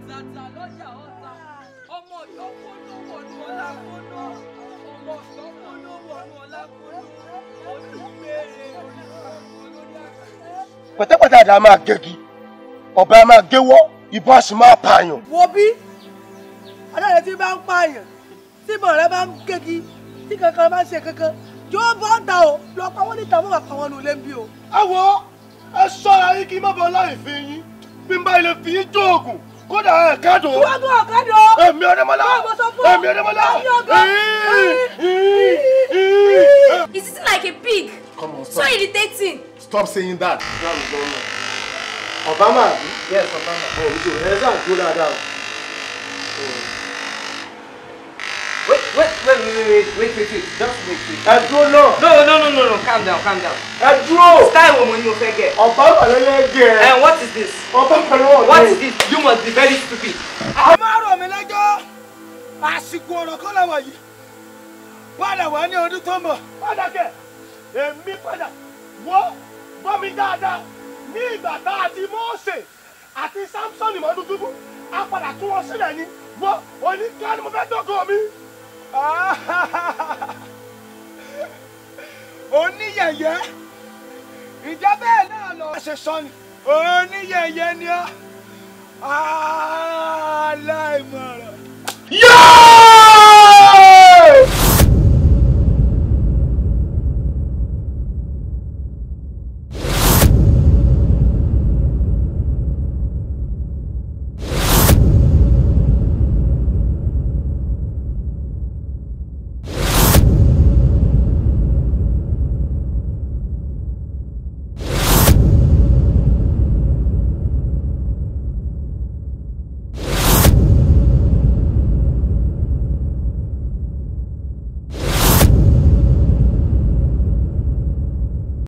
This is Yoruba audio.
àtàtà lọ́jà ọ̀tà ọmọ ọ̀dọ́ kóná wọ̀nú ọ̀la kóná ọmọ ọ̀dọ́ kóná wọ̀nú ọ̀la kóná olùgbèrè olórí àgbà. pẹ̀tẹ́pẹ̀tẹ́ àdá máa gẹ́gi ọ̀bẹ máa géwọ́ ìbọn a sì máa pààyàn. wo bí adáyẹ tí bá ń pààyàn tí ìbọn rẹ bá ń gégi tí kankan bá ń ṣe kankan yóò bọ́ ta o lọ pa wọ́n níta wọ́n bá pa wọ́n nù lé ń bí o. ẹ wo ẹ ṣọ́ra yín kí n má bọ láì fi yín bí n bá ilé fi yín jóògùn kódà ẹ kẹ́dùn. wọ́n gbọ́ ọ̀kadà o. èmi ọdẹmọlá Báwo sọ fún ọ? èmi ọdẹmọlá. Èmi ọgọ́. Is it like a pig? Come on, So stop. irritating. Stop saying that. Obama Yes, Obama. ọ̀ ojú ẹ̀ ṣáà dúró dáadáa o. Wait, wait, wait, wait, wait, wait, wait, wait. Just wait, wait. ẹ dúró náà No, no, no, no, no. Calm down, calm down. ẹ dúró. Style wo mo ni o fẹ́ get? Obama lẹ́lẹ́ gẹ̀ ẹ́. And what is this? Obama lọ́wọ́ What is this? You must be very stupid. a máa rọ̀ mí lẹ́jọ́ àsìkò ọ̀rọ̀ kọ́ làwọn yìí padà wá ní ọdún tó ń bọ̀. padà kẹ̀ èmi padà wọ́ gbọ́ mi dáadáa ní ìgbà tá a ti Mósè àti Samson mọ́dún túbú a padà tún wọn sílẹ̀ ni wọ́ oníkà ni mo fẹ́ dọ́gọ̀ mi. oníyẹ̀yẹ́ ìjẹ́ bẹ́ẹ̀ náà lọ. ṣe sọ ni oníyẹ̀yẹ́ ni ọ́ aláìmọ̀ràn